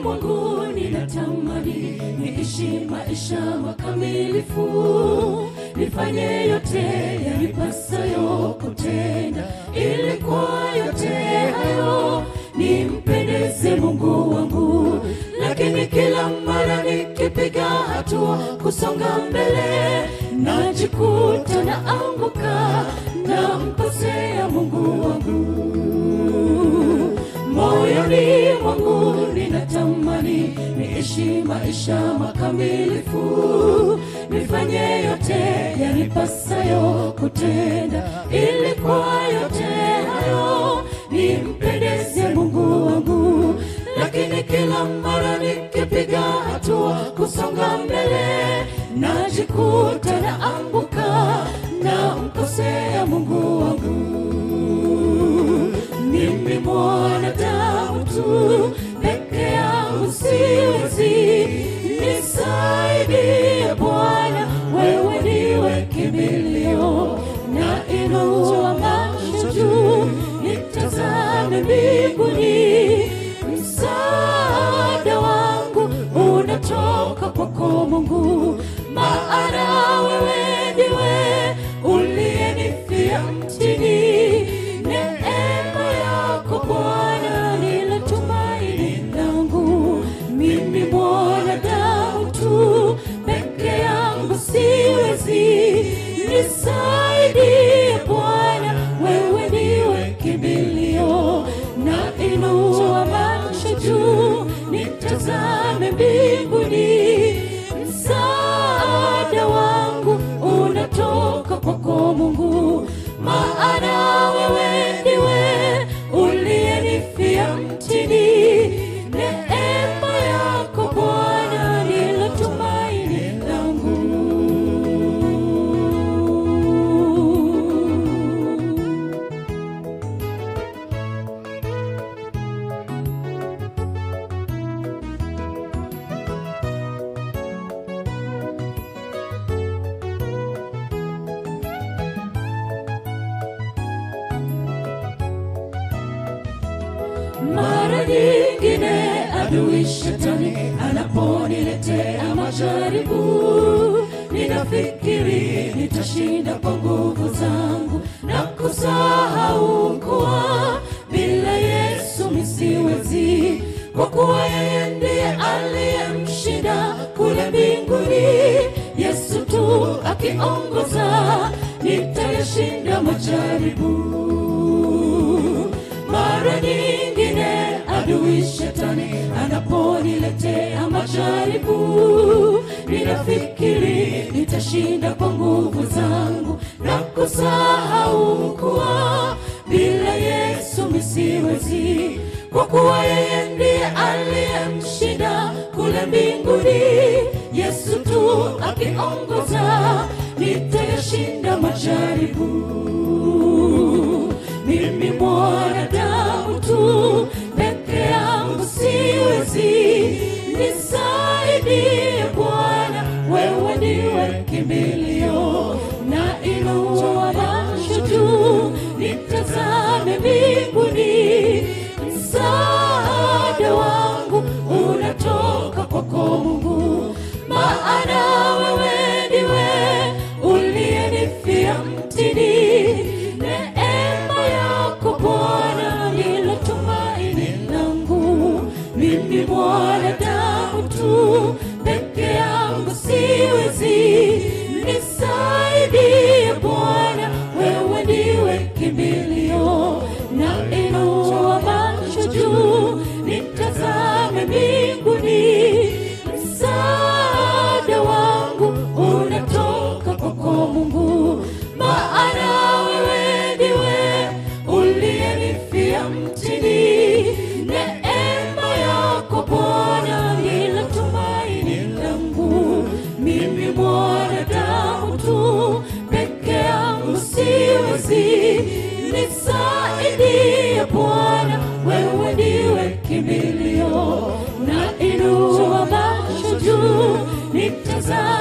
mwangu ninatamani niishi maisha makamilifu, nifanye yote yanipasayo kutenda, ili kwa yote hayo nimpendeze Mungu wangu. Lakini kila mara nikipiga hatua kusonga mbele, najikuta naanguka, namkosea Mungu wangu moyoni mwangu ninatamani niishi maisha makamilifu, nifanye yote yanipasayo kutenda, ili kwa yote hayo nimpendeze Mungu wangu. Lakini kila mara nikipiga hatua kusonga mbele, najikuta naanguka, namkosea Mungu wangu mimi mwanadamu tu peke yangu siwezi, nisaidie Bwana, wewe ndiwe kimbilio, na inua macho juu nitazame mbinguni, msaada wangu unatoka kwako Mungu, maana wewe ndiwe uliyenifia mtini Neema yako Bwana ndilo tumaini langu. Mimi mwanadamu tu peke yangu siwezi, nisaidie Bwana, wewe ndiwe kimbilio, na inua macho juu nitazame mbinguni, msaada wangu unatoka kwako Mungu, maana wewe ndiwe uliyenifia mtini. Neema yako Bwana ndilo tumaini langu. Mara nyingine adui shetani anaponiletea majaribu, ninafikiri nitashinda kwa nguvu zangu na kusahau kuwa bila Yesu misiwezi, kwa kuwa yeye ndiye aliyemshinda kule mbinguni. Yesu tu akiongoza, nitayashinda majaribu mara nyingine adui shetani anaponiletea majaribu, ninafikiri nitashinda kwa nguvu zangu na kusahau kuwa bila Yesu misiwezi, kwa kuwa yeye ndiye aliyemshinda kule mbinguni. Yesu tu akiongoza, nitayashinda majaribu mimi mwanadamu tu peke yangu siwezi, nisaidie Bwana, wewe ndiwe kimbilio, na inua macho juu nitazame mbinguni, msaada wangu unatoka kwako Mungu, maana wewe ndiwe uliyenifia mtini. Neema yako Bwana ndilo tumaini langu. Mimi mwanadamu tu peke yangu siwezi, nisaidie Bwana, wewe ndiwe kimbilio, na inua macho juu nitazame mbinguni, msaada wangu unatoka kwako Mungu, maana wewe ndiwe uliyenifia mtini. Neema yako Bwana ndilo tumaini langu. Mimi mwanadamu tu peke yangu siwezi, nisaidie Bwana, wewe ndiwe kimbilio, na inua macho juu nitazame